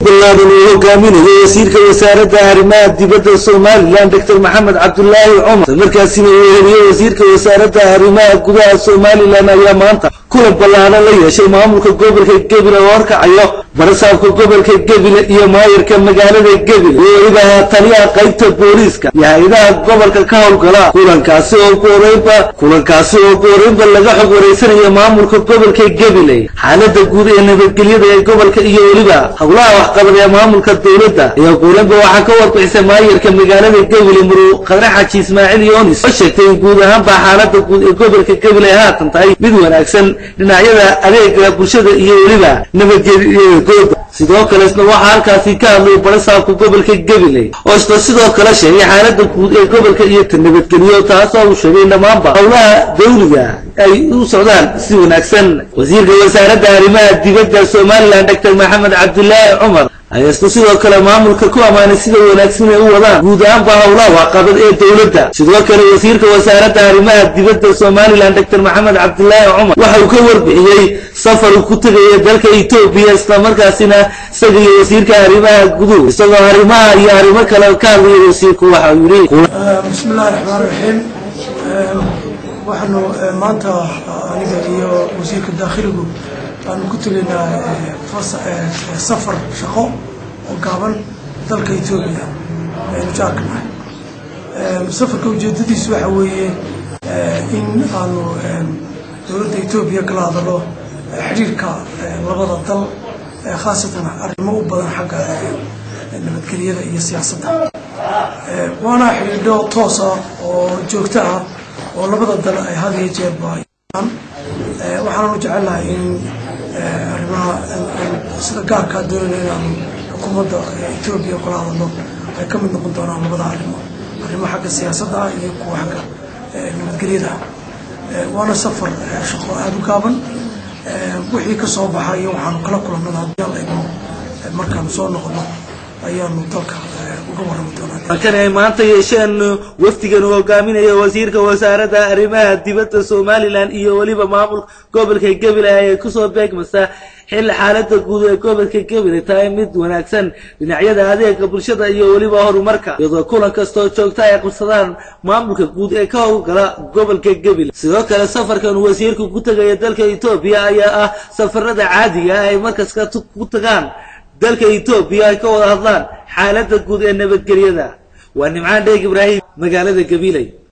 ballaadan uu hogaaminayo wasiirka wasaaradda arrimaha dibadda somalilan doctor maxamed cabdulaahi cumar markaasina uu heliyo wasiirka wasaaradda arrimaha gudaha somalilan ayaa maanta kulan ballaadan la yeeshay maamulka gobolka gebile oo horkacayo barasaabka gobolka gebile iyo maayarka magaalada gebile iyo weliba taliyaha qaybta booliiska iyo hay-adaha gobolka ka howlgala kulankaasi oo ku horeynba kulankaasi oo ku horeynba laga xog wareysanayo maamulka gobolka gebile xaalada guud ee nabadgelyada ee gobolka iyo weliba howlaha waxqabad ee maamulka dowladda iyo kulanba waxaa ka warbixisay maayarka magaalada gebile muruu qadre xaji ismaaciil yoonis oo sheegtay in guud ahaanba xaalada guud ee gobolka gebile ay haatan tahay mid wanaagsan dhinacyada adeega bulshada iyo weliba nabadgelyadooda sidoo kale isna waxaa halkaasi ka hadlay barasaabka gobolka gebile oo isna sidoo kale sheegay xaalada guud ee gobolka iyo ta nabadgelyo taasoo uu sheegay dhammaanba howlaha dawliga ay u socdaan si wanaagsan wasiirka wasaaradda arrimaha dibadda somalilan doctor maxamed cabdulaahi cumar ayaa isna sidoo kale maamulka ku ammaanay sida wanaagsan ay u wadaan guud ahaanba howlaha waxqabad ee dowladda sidoo kale wasiirka wasaaradda arrimaha dibadda somalilan doctor maxamed cabdulaahi cumar waxa uu ka warbixiyey safar uu ku tegaya dalka etoobiya islamarkaasina isaga iyo wasiirka arrimaha guduhu isagoo arrimaha iyo arrimo kale ka hadlaya wasiirku waxa uu yidhi bismi illahi raxmaan raxiim waxaanu maanta aniga iyo wasiirka daakhiligu aanu ku tegaynaa safar shaqo oo gaaban dalka etoobiya aynu jaarka nahay safarka ujeedadiisu waxa weeye in aanu dowladda etoobiya kala hadalo xidhiirka labada dal khaasatan arrimo u badan xagga nabadgelyada iyo siyaasadda waana xidhiidho toosa oo joogto ah oo labada dal ay had iyo jeerba waxaananu jecelnahay in arrimaha sida gaarkaa doonayna inaanu xukuumadda etoobiya kula hadalno ay ka mid noqon doonaan labada arrimo arrimo xagga siyaasadda ah iyo kuwa xagga nabadgelyada ah waana safar shaqo aada u gaaban wixii ka soo baxa iyo waxaanu kala kulannada haddii alla idmo markaanu soo noqono ayaanu dalka uga warrami doonaa kan ay maanta yeesheen wafdigan uu hogaaminayo wasiirka wasaaradda arrimaha dibadda somalilan iyo weliba maamulka gobolka gebile ayay kusoo beegmaysaa xilli xaalada guud ee gobolka gebile tahay mid wanaagsan dhinacyada adeega bulshada iyo weliba horumarka iyadoo kulan kastoo joogta ay qabsadaan maamulka guud ee ka howlgala gobolka gebile sidoo kale safarkan uu wasiirku ku tegaya dalka etoobiya ayaa ah safarada caadiga ah ay markaska ku tagaan dalka etoobiya ay ka wada hadlaan xaalada guud ee nabadgelyada waa nimcaan dheeg ibraahim magaalada gabiley